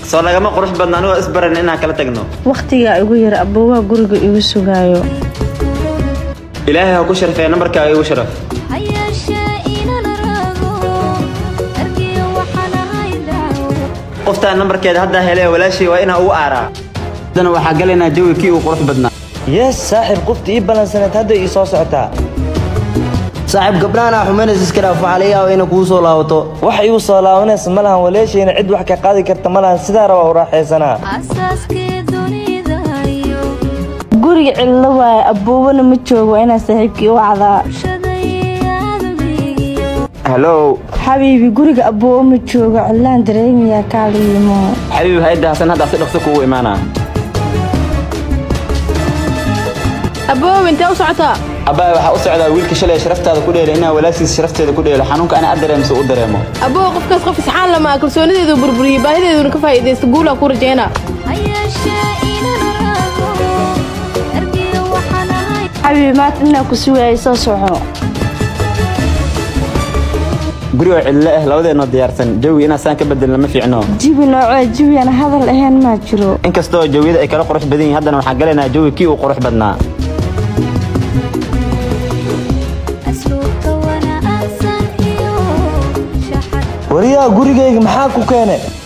soo lagama qurux badna anigoo isbaran inaan kala tagno wakhtigaa igu yar aboowaha guriga igu sugaayo ilaahay ha ku sharfee nambarkaaga igu sharaf qoftaan nambarkeeda haddaa hele walaashii waa inaa ugu aaraa haddana waxaa galaynaa jawi kii uu qurux badnaa yes saaxiib qofta ii balansaneed hadda ii soo socotaa saaxiib gabdhahan xumaynays iska dhaaf waxaa laga yaabaa inay kugu soo laabato wax igu soo laabanaysa ma lahan waleeshayna cid wax ka qaadi karta ma lahan sidaa rabaa u raaxaysanaa guriga cidlo waaye aboobana ma joogo waa inaa saaxiibkii u wacdaa hallow xabiibi guriga aboobo ma joogo cidlaan dareemayaa kaala yimo xabiib hayadda hasan haddaa si dhaqso kugu imaanaa aboow intee u socotaa abbaay waxaa u socdaa wiilka shalay sharaftaada ku dheela inaa walaashiis sharafteeda ku dheelo xanuunka ana ad dareemso u dareemo aboow qofkaas qof isxaan lama kalsoonideedu burburiyey baahideeduna ka faa'iidaysta guulaa ku rajaynaa xabiibi maanta inaa ku sugaayay soo soco gurigoo cidlo ah labadeennoo diyaarsan jawi inaa saan ka bedelna ma fiicno jibi noocee jibi aan hadal ahayn maa jiro inkastoo jawiyada ay kala qurux badan yihiin haddana waxaan galaynaa jawi kii uu qurux badnaa wariyaha gurigayga maxaa ku keene